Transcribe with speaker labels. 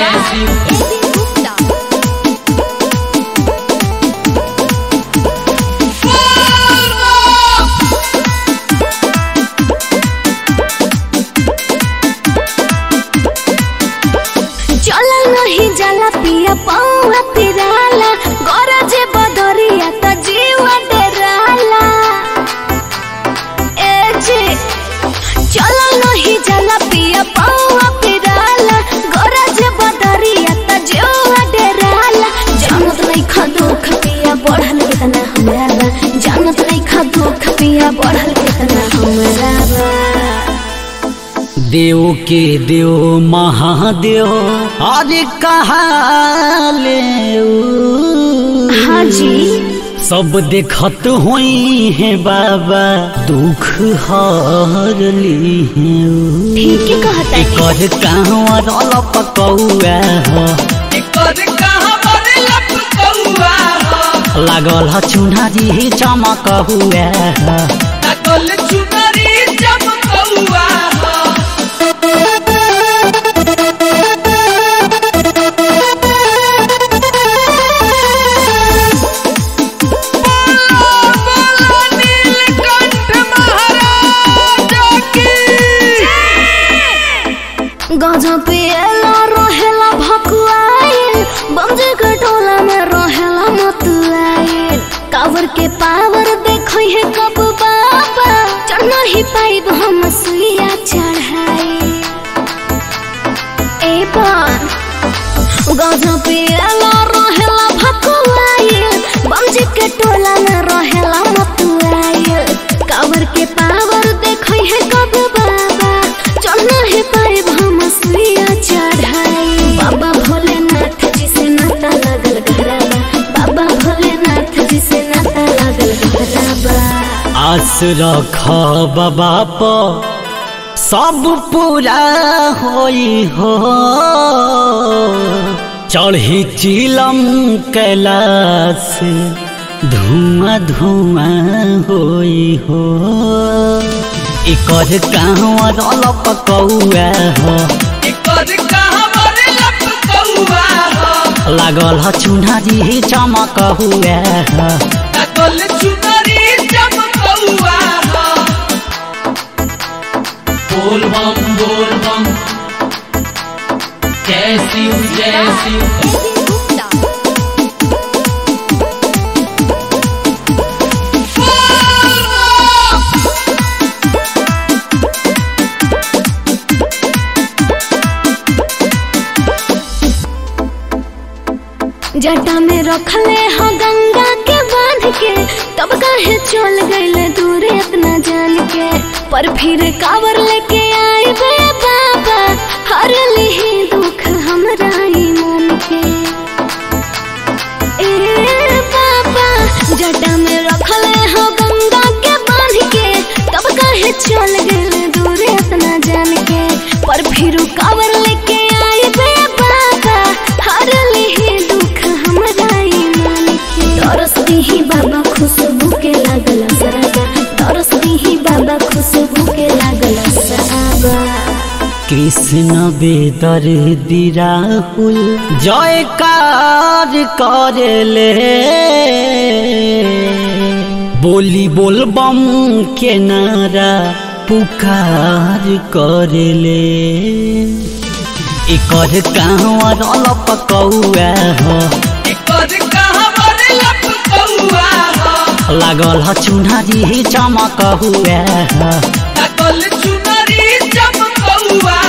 Speaker 1: जय शिव
Speaker 2: चला नहीं जाला पिया पौवा तिराला गरजे बदरिया त जीवा डेराला ए जे चला नहीं जाला पिया पौवा तिराला गरजे बदरिया त जीवा डेराला जानत नहीं खा दुख पिया बढ़ल कितना हमरा बा जानत नहीं खा दुख पिया बढ़ल कितना हमरा बा
Speaker 3: देव के देव महादेव अरे कहाले
Speaker 2: हाँ जी
Speaker 3: सब देखत होई है बाबा दुख हर ली
Speaker 2: ठीक है कहता है
Speaker 3: एकर कहवा रल पकौआ ह
Speaker 1: एकर कहाँ बड़े लपकौआ हो
Speaker 3: लागल ह चुनरी चमक हुआ ह
Speaker 1: लागल चुनरी चमकौआ हो बोलो नीलकंठ महाराज की
Speaker 2: गजब पियला रहेला भकुआइल बमजे के टोला में रहेला मतुआइल कावर के पावर देखो है कब बाबा चढ़ना ही पाइब हम सुइया चढ़ाई ए बार गजब पियला रहेला भकुआइल बमजे के टोला में रहेला मतुआइल कावर के पावर देखो है कब बाबा चढ़ना है पाइब हम सुइया चढ़ाई बाबा भोलेनाथ जी से नाता लागल घरबा बाबा भोलेनाथ जी से नाता लागल घरबा
Speaker 3: आस रख बाबा प सब पूरा होई हो चढ़ी चिलम कैलाश धुआं धुआं होई हो एकर कहवा रल पकौआ हो
Speaker 1: एकर कहाँ बड़े लपकौआ हो
Speaker 3: लागल ह चुनरी चमक हुआ ह
Speaker 1: लागल चुनरी चमकौआ हो बोल बम बोल बम जय शिव जय शिव
Speaker 2: जटा में रखले हो गंगा के बांध के तब काहे चल गईले दूर इतना जान के पर फिर कावर लेके आए बे बाबा हर लिही दुख हमरा ई मन के ए बाबा जटा में रखले हो गंगा के बांध के तब काहे चल गईले दूर इतना जान के पर फिर कावर लेके आए बे बाबा हर लिही दुख हमरा ई मन के तरस दीही बाबा खुशबू के लागल सराबा तरस दीही बाबा खुशबू के लागल सराबा
Speaker 3: कृष्ण बेदर दिराहुल जयकार करेले बोली बोल बम के नारा पुकार करेले एकर कहवा रल पकौआ हो
Speaker 1: एकर कहाँ बड़े लपकौआ हो
Speaker 3: लागल ह चुनरी चमक हुआ ह
Speaker 1: लागल चुनरी चमकौआ